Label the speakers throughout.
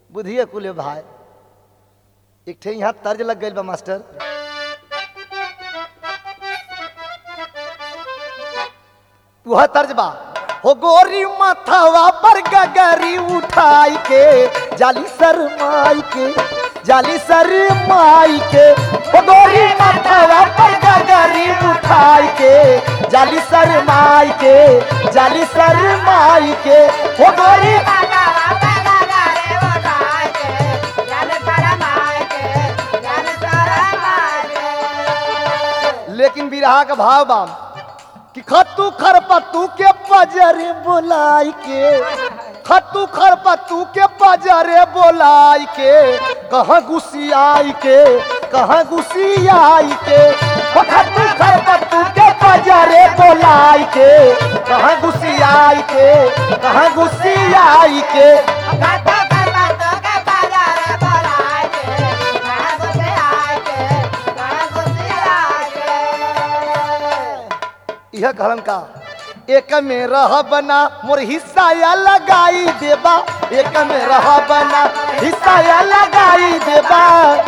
Speaker 1: बुधिए कुले भाई एक ठे यहाँ तर्ज लग गई बा मास्टर वह तर्ज बा हो गोरी माथावा पर गगरी उठाई के जाली शरमाई के जाली शरमाई के हो गोरी माथावा पर गगरी उठाई के जाली शरमाई के जाली शरमाई के हो गोरी लेकिन बिरहा का भाव बाम कि खत्तू खरपत्तू के पजरे बोलाई के खत्तू खरपत्तू के पजरे बोलाई के कहाँ घुसी आई के कहाँ घुसी आई के ओ खत्तू खरपत्तू के पजरे बोलाई के कहाँ घुसी आई के कहाँ घुसी आई के यह कहलन का एक में रह बना मोर हिस्सा या लगाई देबा एक में रह बना हिस्सा या लगाई देबा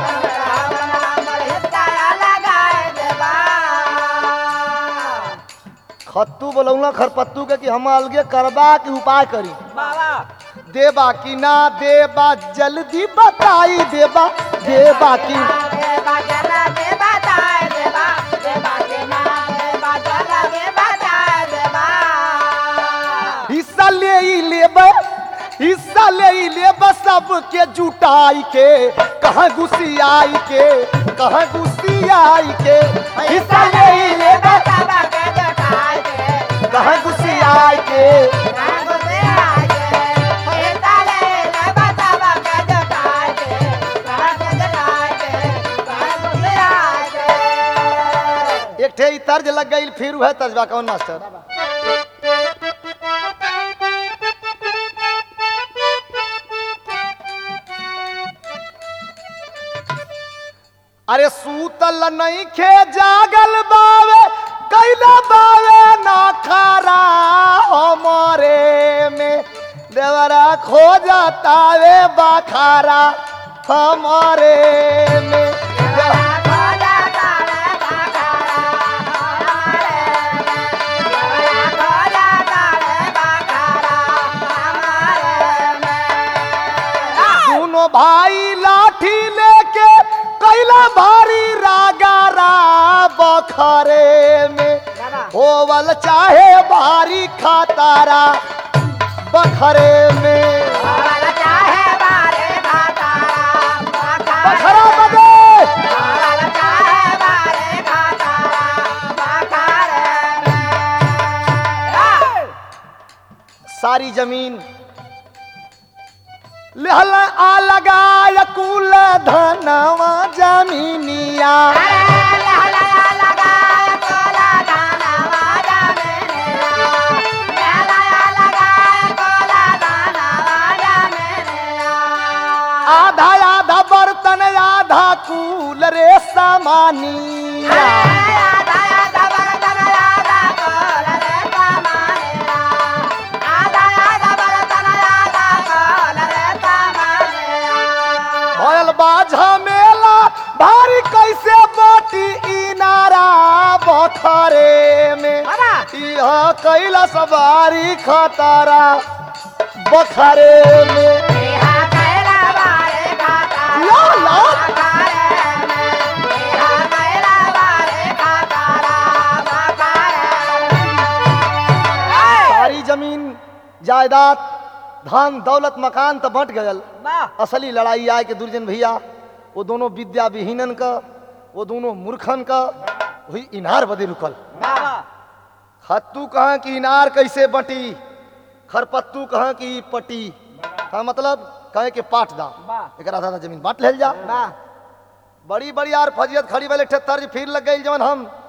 Speaker 1: खत्तू बोलौला खरपत्तू के कि हम अलगे करबा के उपाय करी देबा कि ना देबा जल्दी बताई देबा देबा कि हिस्सा ले ही लेबा हिस्सा ले ही लेबा सबके जुटाई के कहाँ घुसी आई के कहाँ घुसी आई के हिस्सा ले ही लेबा कहाँ घुसी आई के एक ठे ई तर्ज लग गई फिर वह तर्जबा कौन मास्टर अरे सूतल नहीं खे जागल बावे कैला बावे ना खारा हमारे में देवरा खो जाता वे बाखारा हमारे में दोनों भाई लाठी लेके कैला भारी रागारा बखरे में होवल चाहे भारी खातारा बखरे में बखरा बदे सारी जमीन लहल आ लगाय कुल धनवा जमीनिया आधा आधा बर्तन आधा कुल रे सामानिया भयल बाझा मेला भारी कैसे बाटी इनारा बखरे में यह कैला सवारी खतारा बखरे में ला ला सारी जमीन जायदाद धन दौलत मकान तो बंट गयल असली लड़ाई आए के दुर्जन भैया वो दोनों विद्या विहीनन का वो दोनों मूर्खन का वही इनार बदे रुकल खत्तू कहाँ की इनार कैसे बटी खरपत्तू कहाँ की पटी का मतलब कहे के पाट दा एक आधा आधा जमीन बांट लेल जा बड़ी बड़ी यार फजियत खड़ी वाले ठे तर्ज फिर लग गई जवन हम